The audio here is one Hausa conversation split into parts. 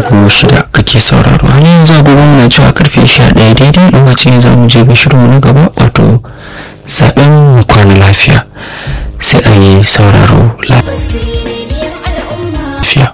ɗigo shida kake sauraro har yanzu agogon muna cewa karfe sha ɗaya daidai lokacin za mu je ga shirinmu na gaba wato zaɓen mu kwana lafiya sai a yi sauraro lafiya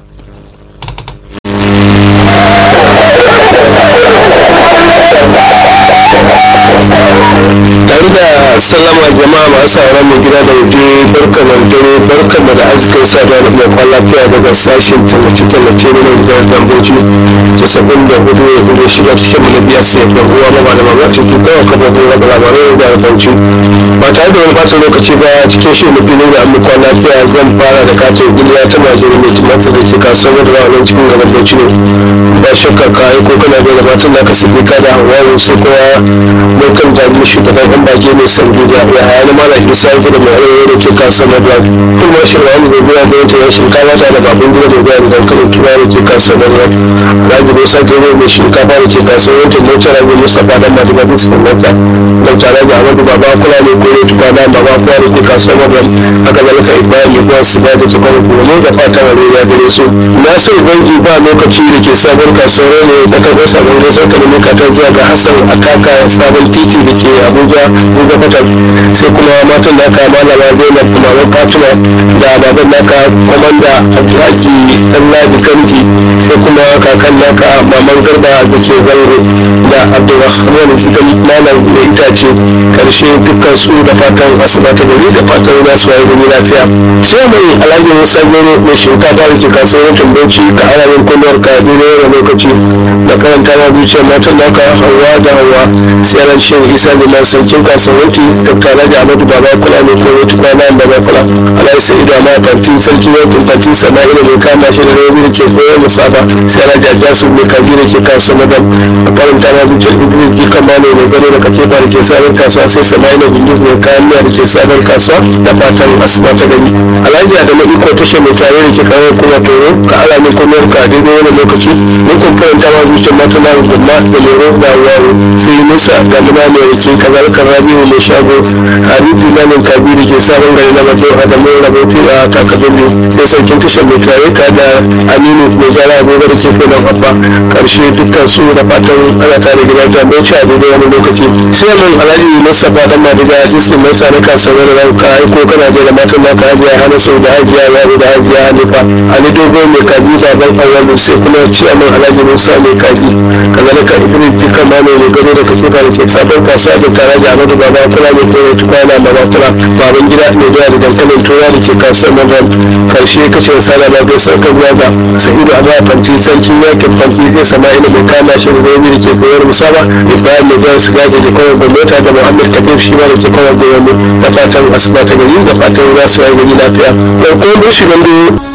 tare da sallama jama'a masu sauran mu gida da waje barka da dare barka da da arzikin saduwa da mai kwan lafiya daga sashen tallace-tallace na mai gidan damboji ta sabon da hudu ya hudu shiga cikin mana biya sai da uwa mama da mama ta ke kawo kafa gora da labarai da bauchi ba tare da wani bata lokaci ba cikin shi na filin da an kwan lafiya zan fara da katin giliya ta majiyar mai tumatir da ke kasuwar da ranar cikin gaban bauchi ne ba shakka ka yi ko kana da gabatar da ka sabi ka da hawa sai kowa lokacin da mu shugaban yan baki mai sandu da ya haya na mala isa ya da mai aure da ke kasuwar na drive kuma shirya wani mai biya da yanke shinkafa ta da babban gida da biya da dankalin tura da ke kasuwar na drive raji musa gero mai shinkafa da ke kasuwar yankin motar rabi mustapha dan ma daga bisa mota don tare da amadu baba kula ne ko ne tuka da baba kula da ke kasuwar na drive haka zalika ibrahim ya kuwa su ba da tukar kuma da fatan wani ya gare su nasiru banki ba lokaci da ke sabon kasuwar ne da karfar sabon gaisar kalmi katon zuwa ga hassan akaka sabon titi da ke abuja buga fatar sai kuma matan naka malama zainab maman fatima da baban naka kwamanda abdulhaki dan ladi kanti sai kuma kakan naka maman garba da ke zango da abdulrahman gidan malam mai itace karshe dukkan su da fatan asuba ta gari da fatan za su yi gani lafiya sai mai alhaji musa gero mai shinkafa da ke kasuwar bauchi ka ana min kulliyar ka daidai wani lokaci da karanta ma zuciyar matan naka hawa da hawa sai ran shan isa da man sarkin kasuwanci dr alhaji ahmadu baba kula ne ko wata kwana da ba kula alhaji sa'idu amma fanti sarki yankin fanti sama'ila mai kama shi da rawazi da ke koyar musaba sai alhaji ajasu mai kaji da ke kasuwa madam a karanta ma zuciyar ibn jikan ma mai gano da kake ba da ke sabon kasuwa sai sama'ila bindus mai kayan miya da ke sabon kasuwa da fatan asuba ta gani alhaji adamu iko tasha mai tare da ke kawo kuma toro ka ala mai komiyar ka daidai wani lokaci mun kun karanta ma zuciyar mata na gumma da lero da wawo sai musa da muna mai rike kazalika rabiu mai shago harifu nanin kabiru ke sabon gari na mato adamu rabotu a takabili sai sarkin tashar mai tare ka da aminu mai zara agogo da ke kai babba karshe dukkan su da fatan ana tare gida jami'ai a daidai wani lokaci sai mun alhaji mustapha dan madiga jisin mai sa na kasuwar da ka aiko kana da matan naka hajiya hana sau da hajiya yaro da hajiya hanifa ali dogo mai kabi baban awalu sai kuma ciyaman alhaji musa mai kabi kazalika idris dukkan ma mai gado da kake da ke sabon kasuwa da tare da amadu baba kula mai tore tukwana baba kula baban gida mai doya da dankalin tura da ke kasuwar madram karshe kashe sala ba bai sauka ruwa ba sa'idu a ba fanti sarki yakin fanti sai sama'ila mai kama shi da da ke koyar musaba ibrahim mai doya su gaje da kawai gwamnati da muhammad kabir shi ma da ke kawai gwamnati da fatan asuba ta gari da fatan za su yi gari lafiya. Ɗauko mushi nan